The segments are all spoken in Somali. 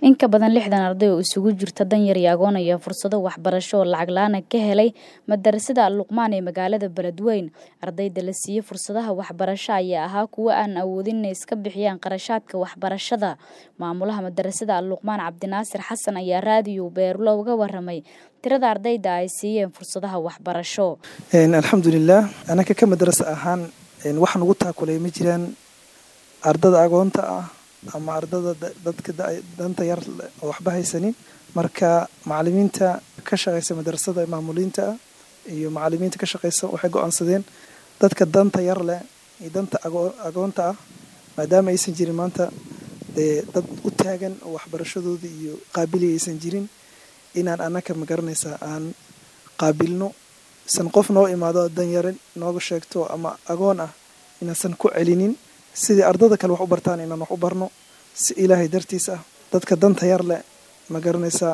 In ka badan lixdan arday oo isugu jirta danyar iyo agoon ayaa fursado waxbarasho oo lacag la'aan ah ka helay madarasada Al-Luqmaan ee magaalada Beledweyne. Ardayda la siiyey fursadaha waxbarasho ayaa ahaa kuwo aan awoodin inay iska bixiyaan qarashaadka waxbarashada. Maamulaha madarasada Al-Luqmaan Cabdinaasir Xasan ayaa raadiyo Beerlo uga warramay tirada ardayda ay siiyeen fursadaha waxbarasho. alxamdulilah anaka ka madarasa ahaan wax nagu taakulay ma jiraan ardada agoonta ah ama ardada dadka danta yar oo waxba haysanin marka macalimiinta ka shaqeysa madarasada maamuliinta ah iyo macalimiinta ka shaqeysa waxay go-aansadeen dadka danta yar leh iyo danta agoonta ah maadaama aysan jirin maanta dee dad u taagan oo waxbarashadooda iyo qaabili aysan jirin inaan anaka magaranaysaa aan qaabilno isan qof noo imaado danyare nooga sheegto ama agoon ah inaasan ku celinin sidii ardada kale wax u bartaan inaan wax u barno si ilaahay dartiis ah dadka danta yar leh ma garanaysaa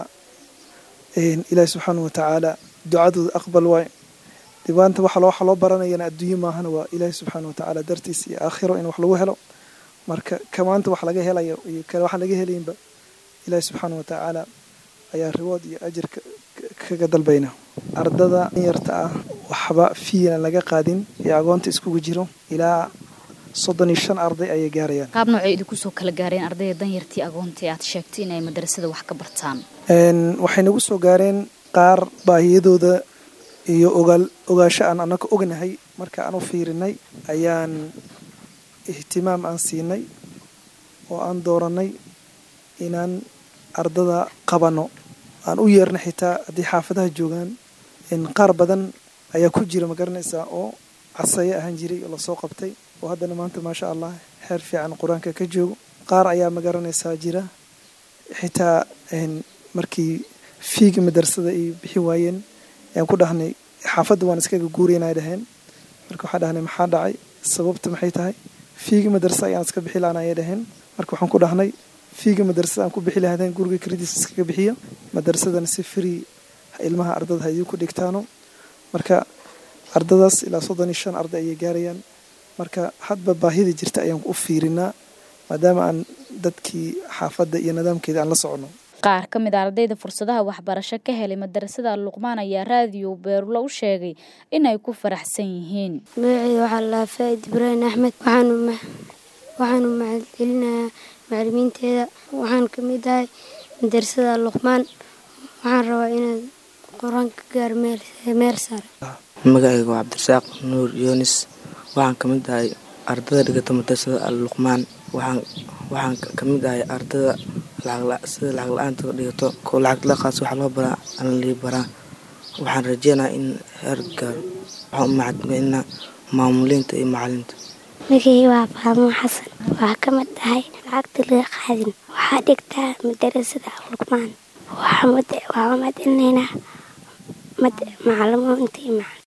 ilaahi subxaana wa tacaala ducadooda aqbal waay dibaanta waxa loo baranayana adduunye maahana waa ilaahi subxaana wa tacaala dartiis iyo aakhiro in wax lagu helo marka kamaanta wax laga helayo iyo kale waxaan laga helaynba ilaahi subxaana wa tacaala ayaa riwood iyo ajir kaga dalbayna ardada yarta ah waxba fiinan laga qaadin ee agoonta iskugu jiro ilaa soddon iyo shan arday ayay gaarayaan qaab noocay idinku soo kala gaareen ardayda danyartii agoontii aad sheegtay inay madarasada wax ka bartaan waxay nagu soo gaareen qaar baahiyadooda iyo ogaal ogaasho aan annaga ognahay marka aan u fiirinay ayaan ihtimaam aan siinay oo aan doorannay inaan ardada qabanno aan u yeerna xitaa haddii xaafadaha joogaan qaar badan ayaa ku jira ma garanaysaa oo casaye ahaan jiray oo lasoo qabtay oo haddana maanta maasha allah xeer fiican qur-aanka ka joogo qaar ayaa ma garanaysaa jira xitaa markii fiiga madarasada ay bixi waayeen ayaan ku dhahnay xaafadda waan iskaga guuraynay dhaheen marka waxaan dhahnay maxaa dhacay sababta maxay tahay fiiga madarasa ayaan iska bixi lahaan ayay dhaheen marka waxaan ku dhahnay fiiga madarasada aan ku bixi lahaadeen guriga krediis iskaga bixiya madarasadana si free ilmaha ardada ha idinku dhigtaano marka ardadaas ilaa soddon iyo shan arday ayay gaarayaan marka hadba baahida jirta ayaan u fiirinaa maadaama aan dadkii xaafadda iyo nidaamkeeda aan la socono qaar ka mid a ardayda fursadaha waxbarasho ka helay madarasada Al-Luqmaan ayaa raadiyo Beerlo u sheegay inay ku faraxsan yihiin magacayda waxaa la Faa'id Ibrahim Axmed waxaanu waxaanu mahadcelinayaa macalimiinteeda waxaan ka mid ahay madarasada Al-Luqmaan waxaan rabaa inaan qur-aanka gaar meel sare magacayga waa cabdirasaaq nuur yunis waxaan ka mid ahay ardada dhigata madarasada Al-Luqmaan waxaan waxaan ka mid ahay ardada sida lacag la-aanta dhigato kuwa lacag la qaas waxa loo baraa aan lii baraa waxaan rajeynayaa in heer gaaro waxaan u mahadcelinaa maamuliinta iyo macalinta magacay waa faadumo xasan waxaa ka mid ahay lacagta laga qaadin waxaa dhigtaa madarasada Al-Luqmaan waxaa mahadcelinaynaa macalimiinta iyo